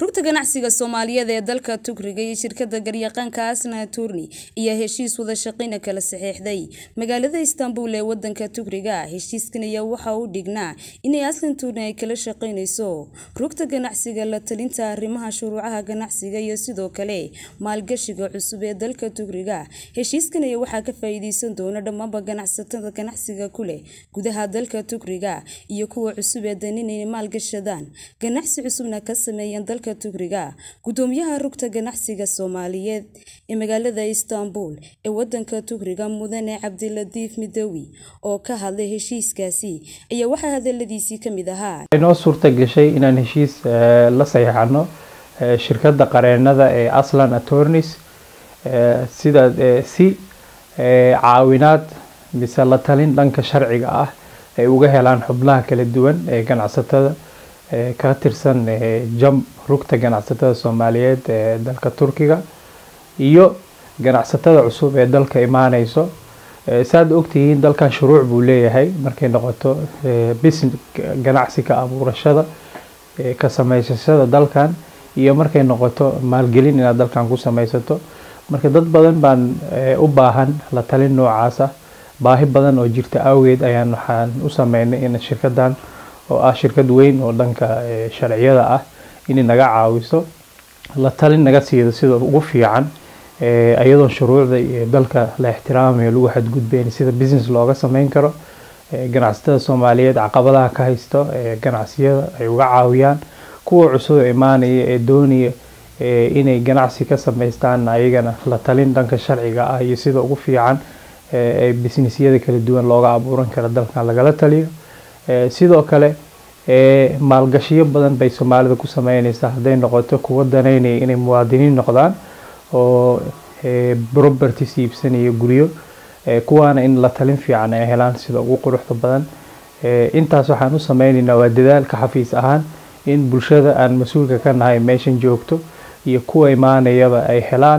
rugta ganacsiga soomaaliyeed ee dalka tugriga iyo shirkada garyaqaanka asna turni ayaa heshiis wada shaqeyna kala saxeexday magaalada istanbul ee wadanka tugriga heshiiskan ayaa waxa uu dhignaa inay aslan turni ay kala shaqeyneyso rugta ganacsiga la talinta arrimaha shuruucaha ganacsiga iyo sidoo kale maalgashiga cusub ee dalka tugriga heshiiskan ayaa waxaa ka faa-iideysan doona dhammaanba ganacsatada ganacsiga ku leh gudaha dalka tugriga iyo kuwa cusub ee dan inay maalgashadaan ganacsi cusubna ka sameeyaan dalka tugriga gudoomiyaha rugta ganacsiga soomaaliyeed ee magaalada istanbul ee wadanka tugriga mudane cabdilatiif midowi oo ka hadlay heshiiskaasi ayaa waxaa hadaladiisii kamid ahaa inoo suurta gashay inaan heshiis la saxiixano shirkadda qareenada ee aslan attorneys sida si caawinaad mise la talin dhanka sharciga ah ay uga helaan xubnaha kala duwan ee ganacsatada ka tirsan jam rugta ganacsatada soomaaliyeed ee dalka turkiga iyo ganacsatada cusub ee dalka imaaneyso saad ogtihiin dalkan shuruuc buu leeyahay markay noqoto business ganacsi ka abuurashada ka samaysashada dalkan iyo markay noqoto maalgelin inaad dalkan ku samaysato marka dad badan baan u baahan la talin noocaas ah baahi badan oo jirta awgeed ayaan waxaan u sameynay in shirkadan oo ah shirkad weyn oo dhanka sharciyada ah inay naga caawiso la talin naga siido sida ugu fiican iyadoon shuruucda iyo dalka la ixtiraamayo lagu xadgudbeyn sida business looga sameyn karo ganacsatada soomaaliyeed caqabadaha ka haysto ganacsiyada ay uga caawiyaan kuwa cusub ee imaanaya ee doonaya inay ganacsi ka samaystaan ayagana la talin dhanka sharciga ah iyo sida ugu fiican ee businessyada kala duwan looga abuuran karo dalkan lagala taliyo sidoo kale maalgashiyo badan bay soomaalida ku sameyneysaa hadday noqoto kuwa daneynaya inay muwaadiniin noqdaan oo properties iibsanaya guryo kuwaana in la talin fiican ay helaan sida ugu quruxda badan intaas waxaan u sameyneynaa waa dadaalka xafiis ahaan in bulshada aan mas-uulka ka nahay meeshan joogto iyo kuwa imaanayaba ay helaan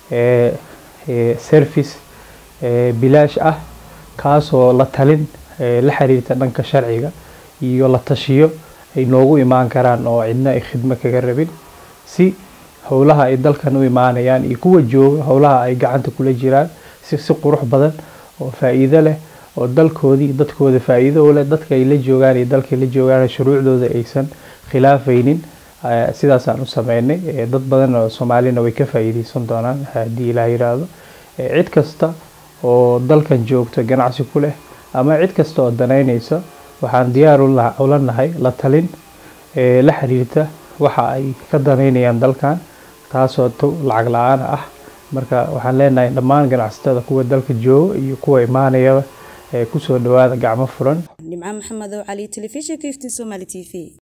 service bilaash ah kaasoo la talin la xiriirta dhanka sharciga iyo la tashiyo ay noogu imaan karaan oo cidna ay khidmo kaga rabin si howlaha ay dalkan u imaanayaan iyo kuwa jooga howlaha ay gacanta kula jiraan si si qurux badan oo faa-iido leh oo dalkoodii dadkooda faa-iido u leh dadka ay la joogaan iyo dalkay la joogaan shuruucdooda aysan khilaafaynin sidaasaan u sameynay dad badan oo soomaalina way ka faa-iideysan doonaan haddii ilaa yiraahdo cid kasta oo dalkan joogto ganacsi ku leh ama cid kasta oo danaynaysa waxaan diyaar ula nahay la talin la xiriirta waxa ay ka danaynayaan dalkan taasoo lacag la-aan ah marka waxaan leenahay dhammaan ganacsatada kuwa dalka jooga iyo kuwa imaanayaba kusoo dhawaada gacmo furan nimco maxamed oo cali telefishinka iftiin somali t v